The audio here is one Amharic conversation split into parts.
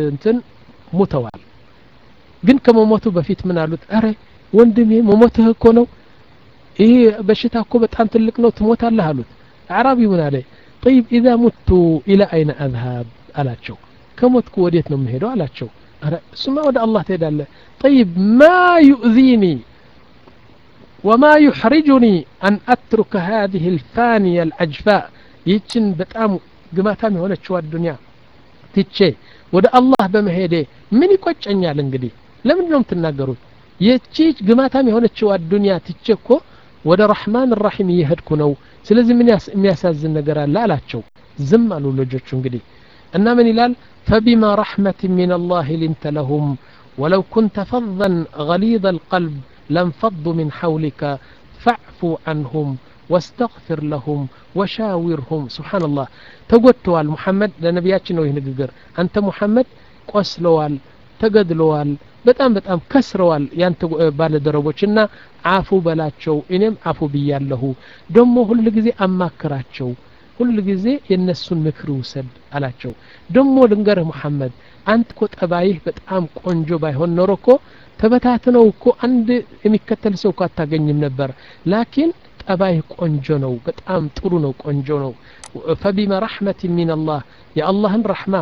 እንትን ሙተዋል ግን ከመሞቱ በፊት ምን አሉት አረ ወንድሜ መሞትህ እኮ ነው ይህ በሽታ እኮ በጣም ትልቅ ነው ትሞታለህ አሉት አዕራቢ ምን አለ ጠይብ ኢዛ ሙቱ ኢላ አይነ አዝሃብ አላቸው ከሞትኩ ወዴት ነው የምሄደው አላቸው አረ እሱማ ወደ አላህ ትሄዳለህ ጠይብ ማ ዩእዚኒ ወማ ዩሕሪጁኒ አን አትሩከ ሃዚህ ልፋንያ ልአጅፋ ይህችን በጣም ግማታም የሆነችው አዱንያ ትቼ ወደ አላህ በመሄዴ ምን ይቆጨኛል እንግዲህ ለምንድን ነው የምትናገሩት ይህቺ ግማታም የሆነችው አዱንያ ትቼ እኮ ወደ ረሕማን ራሒም እየሄድኩ ነው ስለዚህ ምን የሚያሳዝን ነገር አለ አላቸው ዝም አሉ ልጆቹ እንግዲህ እና ምን ይላል ፈቢማ ረሕመት ምን አላህ ሊንተ ለሁም ወለው ኩንተ ፈظን غሊظ القلب لانفضوا من حولك فاعفوا عنهم واستغفر لهم وشاورهم سبحان الله ተጎድተዋል ሙሐመድ ለነቢያችን ነው ይህ ንግግር አንተ ሙሐመድ ቆስለዋል ተገድለዋል በጣም በጣም ከስረዋል ያንተ ባለደረቦች እና አፉ በላቸው እኔም አፉ ብያለሁ ደግሞ ሁል ጊዜ አማክራቸው ሁል ጊዜ የእነሱን ምክር ውሰድ አላቸው ደግሞ ልንገርህ ሙሐመድ አንተ እኮ ጠባይህ በጣም ቆንጆ ባይሆን ኖሮ እኮ ተበታትነው እኮ አንድ የሚከተል ሰው እኮ አታገኝም ነበር ላኪን ጠባይህ ቆንጆ ነው በጣም ጥሩ ነው ቆንጆ ነው ፈቢማ ረሕመት ሚን አላህ የአላህን ረሕማ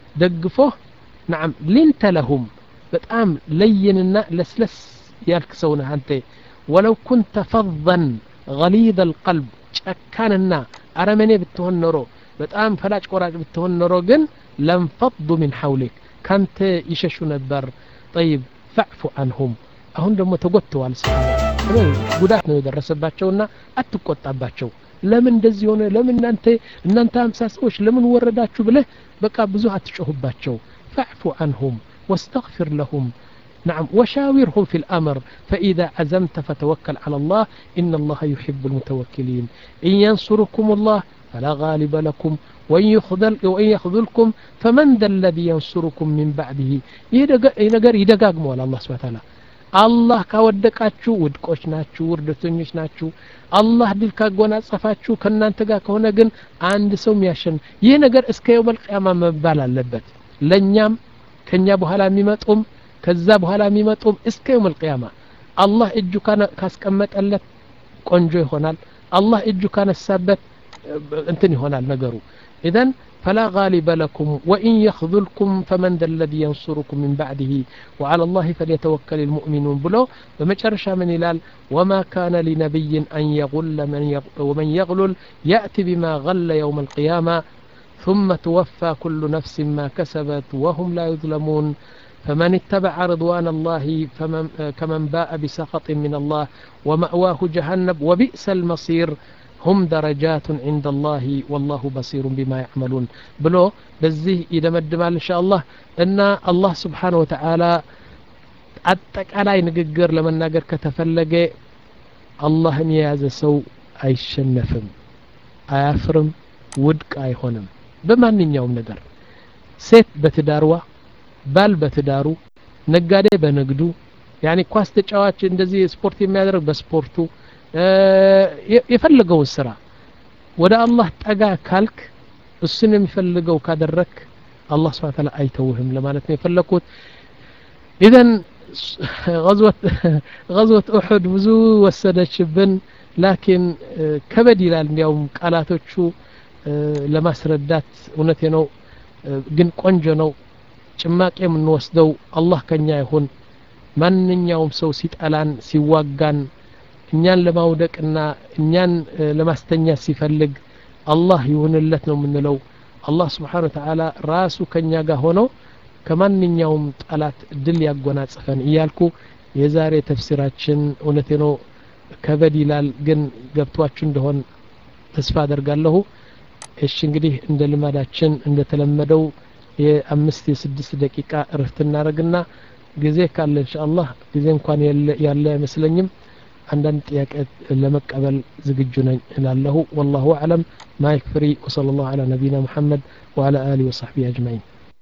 ደግፎህ ናም ሊንተ ለሁም በጣም ለይንና ለስለስ ያልክ ሰው ነህ አንተ ወለው ኩንተ ፈظን غሊظ القلب ጨካንና አረመኔ ብትሆን ኖሮ በጣም ፈላጭ ቆራጭ ብትሆን ኖሮ ግን ለንፈض ምን ሐውሊክ ካንተ ይሸሹ ነበር ጠይብ ፈዕፉ አንሁም አሁን ደግሞ ተጎትተዋል ሰሓባ ጉዳት ነው የደረሰባቸውና አትቆጣባቸው ለምን እንደዚህ ሆነ ለምን እናንተ እናንተ አምሳ ሰዎች ለምን ወረዳችሁ ብለህ በቃ ብዙ አትጮሁባቸው ፈዕፉ አንሁም واستغفر لهم نعم وشاورهم في الأمر فإذا عزمت فتوكل على الله إن الله يحب المتوكلين إن ينصركم الله فلا غالب لكم وإن, يخذل وإن يخذلكم فمن ذا الذي ينصركم من بعده ينقر يدقاق مولا الله سبحانه وتعالى አላህ ካወደቃችሁ ውድቆች ናችሁ ውርደተኞች ናችሁ አላህ ድል ካጎናጸፋችሁ ከእናንተ ጋር ከሆነ ግን አንድ ሰው የሚያሸን ይህ ነገር እስከ የውመል ቅያማ መባል አለበት ለእኛም ከኛ በኋላ የሚመጡም ከዛ በኋላ የሚመጡም እስከ የውመል ቅያማ አላህ እጁ ካስቀመጠለት ቆንጆ ይሆናል አላህ እጁ ካነሳበት እንትን ይሆናል ነገሩ ኢዘን فلا غالب لكم وإن يخذلكم فمن ذا الذي ينصركم من بعده وعلى الله فليتوكل المؤمنون بلو بمجرشا من إلال وما كان لنبي أن يغل من يغل ومن يغلل يأتي بما غل يوم القيامة ثم توفى كل نفس ما كسبت وهم لا يظلمون فمن اتبع رضوان الله فمن كمن باء بسخط من الله ومأواه جهنم وبئس المصير هم درجات عند الله والله بصير بما يعملون بلو بزيه إذا مدمال إن شاء الله أن الله سبحانه وتعالى አጠቃላይ ንግግር ለመናገር ከተፈለገ አላህን የያዘ ሰው አይሸነፍም አያፍርም ውድቅ አይሆንም በማንኛውም ነገር ሴት በትዳርዋ ባል በትዳሩ ነጋዴ በንግዱ ያኒ ኳስ ተጫዋች እንደዚህ ስፖርት የሚያደርግ በስፖርቱ የፈለገውን ስራ ወደ አላህ ጠጋ ካልክ እሱን የሚፈልገው ካደረክ አላህ ስብሓን ታላ አይተውህም ለማለት ነው የፈለግኩት ኢዘን غزوة أحد ብዙ ወሰደችብን ላኪን ከበድ ይላል እንዲያውም ቃላቶቹ ለማስረዳት እውነቴ ነው ግን ቆንጆ ነው ጭማቂ የምንወስደው አላህ ከኛ ይሁን ማንኛውም ሰው ሲጠላን ሲዋጋን እኛን ለማውደቅና እኛን ለማስተኛት ሲፈልግ አላህ ይሁንለት ነው የምንለው አላህ ስብሓን ወተዓላ ራሱ ከኛ ጋር ሆነው ከማንኛውም ጠላት ድል ያጎናጽፈን እያልኩ የዛሬ ተፍሲራችን እውነቴ ነው ከበድ ይላል ግን ገብቷችሁ እንደሆን ተስፋ አደርጋለሁ እሺ እንግዲህ እንደ ልማዳችን እንደተለመደው የአምስት የስድስት ደቂቃ እረፍት እናደረግና ጊዜ ካለ እንሻአላህ ጊዜ እንኳን ያለ አይመስለኝም አንዳንድ ጥያቄ ለመቀበል ዝግጁ ነኝ እላለሁ ወላሁ አዕለም ማይክ ፍሪ ወሰለ ላሁ አላ ነቢና ሙሐመድ ወአላ አሊ ወሳሕቢ አጅማዒን